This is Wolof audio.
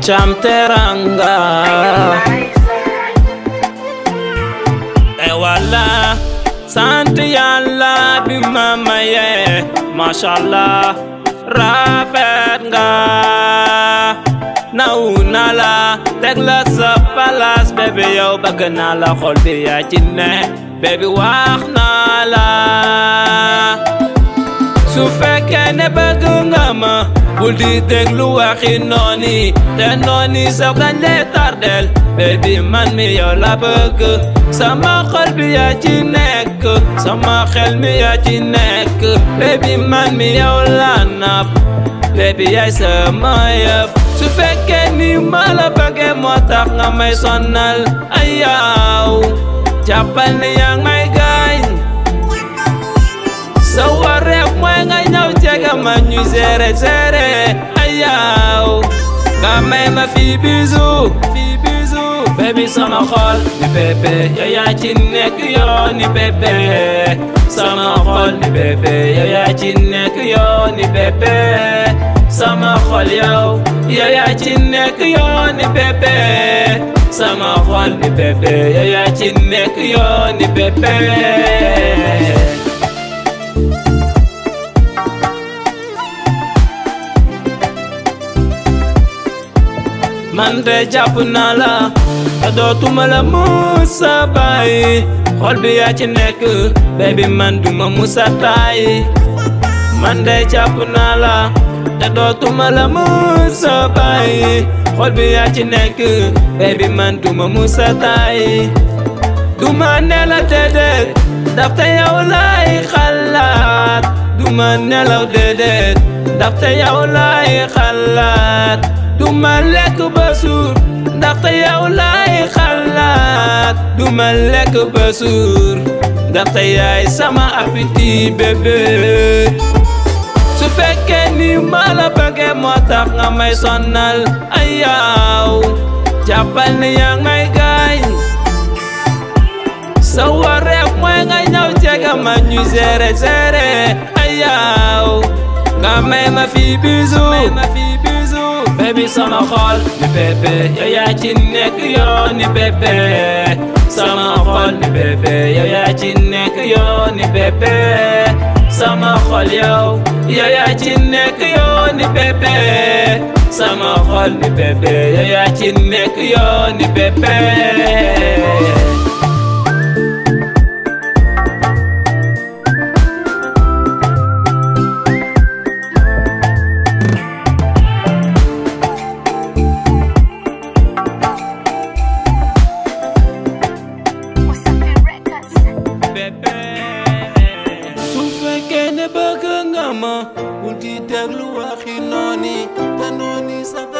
Cham teranga e wala sant yàlla bi ma maye mashallah rafet nga naw naa la teg la sa palaas bébé yow bëgg naa la xol bi yaa ci ne bébé wax naa la su fekkee ne bëgg nga ma bul di déglu waxi nooni te nooni sax dañ lay tardel baby man mi yow la bëgg sama xol bi yaa ci nekk sama xel mi yaa ci nekk baby man mi yow la napp baby yaay sama yëf su fekkee ni ma la bëggee moo tax nga may sonal ay yaw jàppal ni yaa ngi may gaañ sa wareef mooy nga ñëw jege ma ñu seere seere ay yaw nga may ma fii bisu fii bisu baby sama xol ni bébé yow yaa ci nekk yoo ni bébé sama xol ni bébé yow yaa ci nekk yoo ni bébé sama xol yow yow yaa ci nekk yoo ni bébé sama xol ni bébé yow yaa ci nekk yoo ni bébé man de jàpp naa la te dootuma la musa bàyyi xol bi yaa ci nekk baby man duma musa tàyyi man de jàpp naa la te dootuma la musa bàyyi xol bi yaa ci nekk baby man duma musa tàyyi duma nelaw déedéet dafte yow laay xalaat duma nelaw déedéet dafte yow laay xalaat duma lekk ba suur ndaxte yow laay xalaat duma lekk ba suur ndaxte yaay sama appétit bébé su fekkee ni ma la bëggee moo tax nga may sonal ay yaw jàppal ni yaa ngi may gaañ sa wareef mooy nga ñëw jege ma ñu seere seere ay yaw nga may ma fii bisu baby sama xol ni bébé yow yaa ci nekk yoo ni bébé sama xol ni bébé yow yaa ci nekk yoo ni bébé sama xol yow yow yaa ci nekk yoo ni bébé sama xol ni bébé yow yaa ci nekk yoo ni bébé su fekkee ne bëgg nga ma bul di déglu waxi nooni te nooni sax